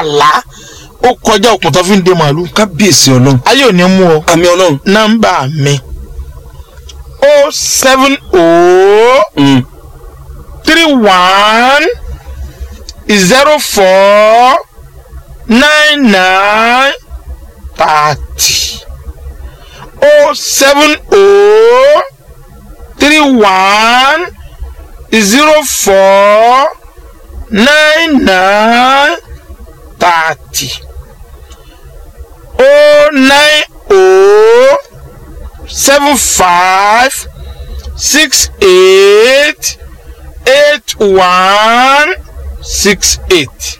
àlá ó kọjá òkun tó fi ń de màálù kábíyèsí ọlọ́run ayé ò ní mú ọ àmì ọlọ́run. nọ́mbà mi o seven o Mm. three one zero four nine nine thirty o seven o three one zero four nine nine thirty o nine o seven five six eight eight one six eight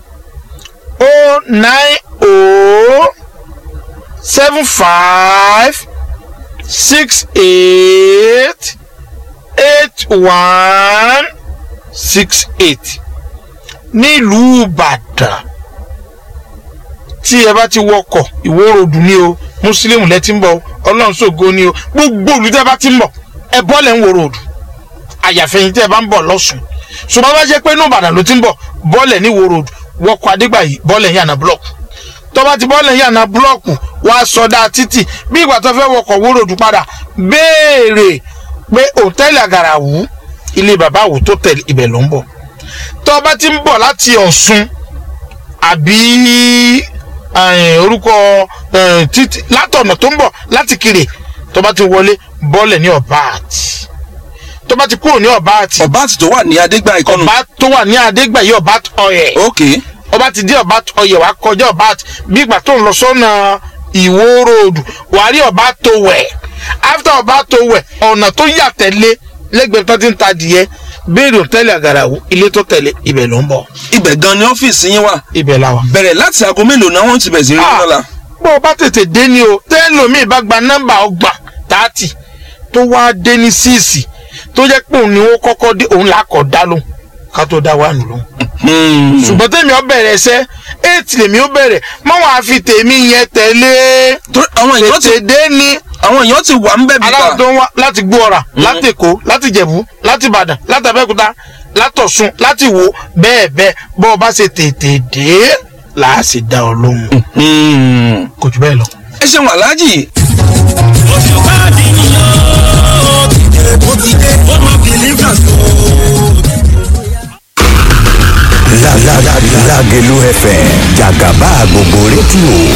o nine o seven five six eight eight one six eight nílùú ìbàdàn tí ẹ bá ti wọkọ̀ ìwórodù ni o mùsùlùmí lẹ ti ń bọ̀ o ọlọ́run ṣògo ni o gbogbo olú tẹ́ bá ti ń bọ̀ ẹ bọ́lẹ̀ ń wòrodù àyàfẹ́yìn tẹ́ bá ń bọ̀ lọ́sùn ṣùgbọ́n bá jẹ́ pé inú ìbàdàn ló ti ń bọ̀ bọ́ọ̀lẹ̀ ní wòrodù wọkọ̀ adégbàyí bọ́ọ̀lẹ̀ yànnà búlọ̀kù tó bá ti bọ́ọ̀lẹ̀ yànnà búlọ̀kù wàá sọdá títì bí ìgbà tó fẹ́ wọkọ̀ wòrodù padà béèrè pé òtẹ́ẹ̀lì àgàràwù ilé bàbá àwò tó tẹ̀lé ibẹ̀ ló ń bọ̀ tó bá ti ń bọ̀ láti ọ̀ṣun àbí eh, orúkọ eh, títí látọ̀nà tó ń bọ̀ láti kiri tó bá ti wọlé bọ́ọ̀lẹ̀ ní ọ̀bá àti tó bá ti kúrò ní ọ̀bá àti ọba àti tó wà ní adégbà ìkọnù. ọba tó wà ní adégbàyí ọba ọyẹ ok ọba ti dé ọba ọyẹ wàá kọjá ọba àti bí ìgbà tó ń lọ sọ́nà ìwó ròdù wàá rí ọba tó wẹ̀ after ọba tó wẹ̀ ọ̀nà tó yà tẹ̀lé lẹ́gbẹ̀ẹ́ tó ti ń ta adìyẹ béèrè òtẹ́lẹ̀ àgàràwù ilé tó tẹ̀lé ibẹ̀ ló ń bọ̀ ibẹ̀ gan ni ọ́fíìsì yín wà ibẹ̀ la wà. bẹ̀rẹ̀ láti aago mélòó náà wọ́n ti bẹ̀rẹ̀ sí rí Ah. lọ́la. bó o bá tètè dé ni o tẹ́lómi bá gba nọ́mbà ọgbà tààtì tó wá dé ní síìsì tó jẹ́ pé òun ni ó kọ́kọ́ dé òun là á kọ́ dá lóhùn ká tó dá wà nù lóhùn. Hmm. ṣùgbọ́n tèmi ó bẹ̀rẹ̀ ẹsẹ̀ eight lèmi ó bẹ̀rẹ̀ mọ́ wàá fi tèmi yẹn tẹ̀lé torí àwọn èèyàn ti tètè dé ni àwọn èèyàn ti wà ń bẹ̀ aláwọ̀ bíbá. tó ń wá láti gbóọ̀rà láti èkó láti jẹ̀bú láti ìbàdàn láti abẹ́òkúta látọ̀sùn láti wò bẹ́ẹ̀ bẹ́ẹ̀ bọ́ ọ bá ṣe tètè dé là á sì dá ọ lóhùn Hmm. kò jù bẹ́ẹ̀ lọ. ẹ ṣeun aláàjì oṣù káàdì nìyó ti dé bó ti dé ó mọ believers o. Lágẹ̀lú FM jàgàbá gbogbo rédíò